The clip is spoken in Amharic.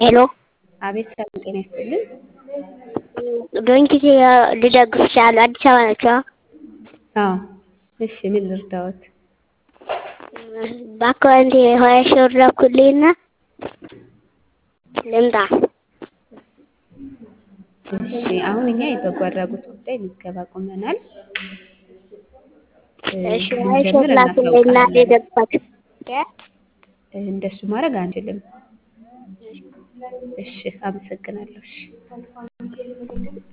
ሄሎ አቤት ሰላም ጤና ይስጥልን። ዶንኪ ልደግፍ እችላለሁ። አዲስ አበባ ናቸው? አዎ እሺ ምን ልርዳዎት? በአካውንቴ ሀያ ሺህ ብር ላኩልኝና ልምጣ። እሺ አሁን እኛ የበጎ አድራጎት ጉዳይ ምዝገባ ቆመናል። እሺ ሀያ ሺህ ብር ላኩልኝና ልደግፋት። እንደሱ ማድረግ አንችልም። እሺ አመሰግናለሁ። እሺ